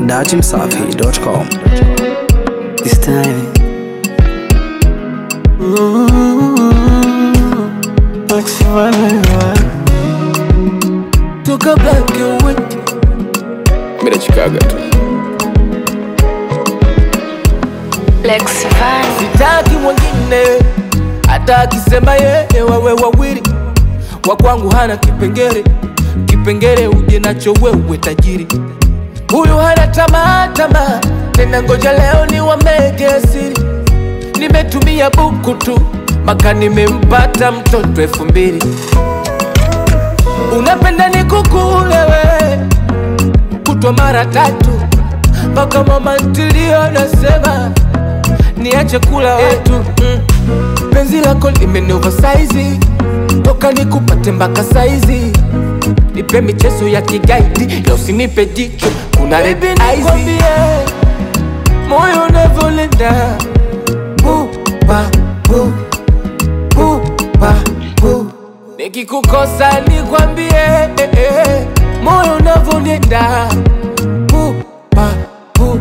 datimsafi.com. this time. Max Vanilla. Took a black and white. Mimi nachikaga tu. Lex Van. sitaki mwingine hata akisema yeye wawe wawili wa kwangu hana kipengele kipengele uje nacho wewe tajiri huyu hana tamaa tamaa tena ngoja leo ni wamege siri nimetumia buku tu maka nimempata mtoto elfu mbili unapenda nikukule we kutwa mara tatu mpaka mama ntilio nasema niache kula watu mm. penzi lako limeni oversize toka nikupate mpaka saizi nipe michezo ya kigaidi na usinipe jicho kuna red eyes moyo unavyolenda buba bu buba bu nikikukosa nikwambie eh, eh, moyo unavyonenda buba bu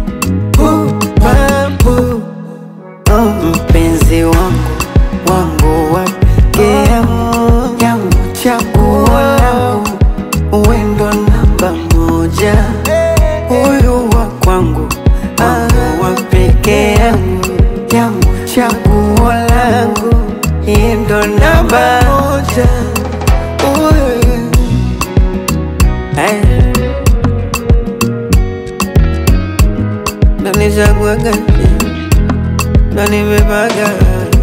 buba bu Oh, mpenzi wangu wangu wa pekee yangu yangu chaguo langu uwendo namba moja huyu wa kwangu wangu wa pekee yangu yangu chaguo langu yeye ndo namba moja huyu Hey. ndo nichaguaga ndo nimepaga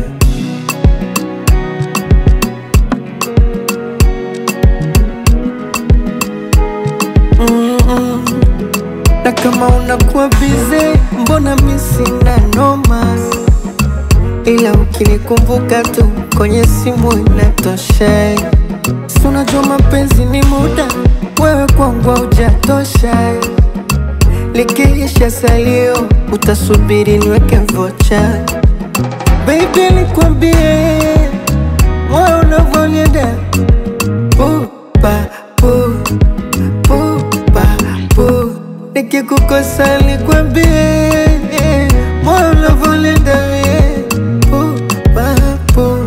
Mm-mm. na kama unakuwa bize mbona mi sina noma ila ukinikumbuka tu kwenye simu inatosha si unajua mapenzi ni muda wewe kwangu haujatosha likiisha salio utasubiri niweke vocha Baby nikwambie moyo unavyonienda pupa pu pupa pu nikikukosa nikwambie moyo unavyonienda mie pupa pu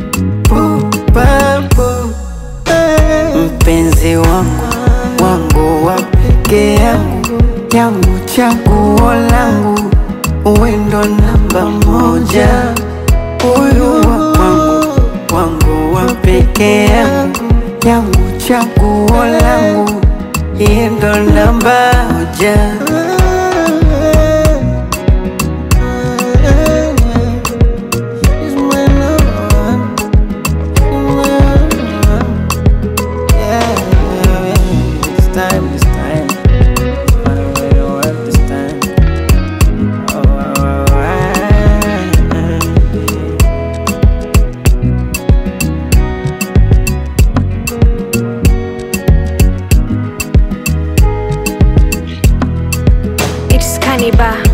pupa pu mpenzi wangu wangu wa pekee yangu yangu chaguo langu uwendo namba moja huyu wa kwangu wangu wa pekee yangu yangu chaguo langu yeye ndo namba moja He's my number one. Yeah, it's time, it's time. Find a way to work this time. Oh, alright. It's Cannibal.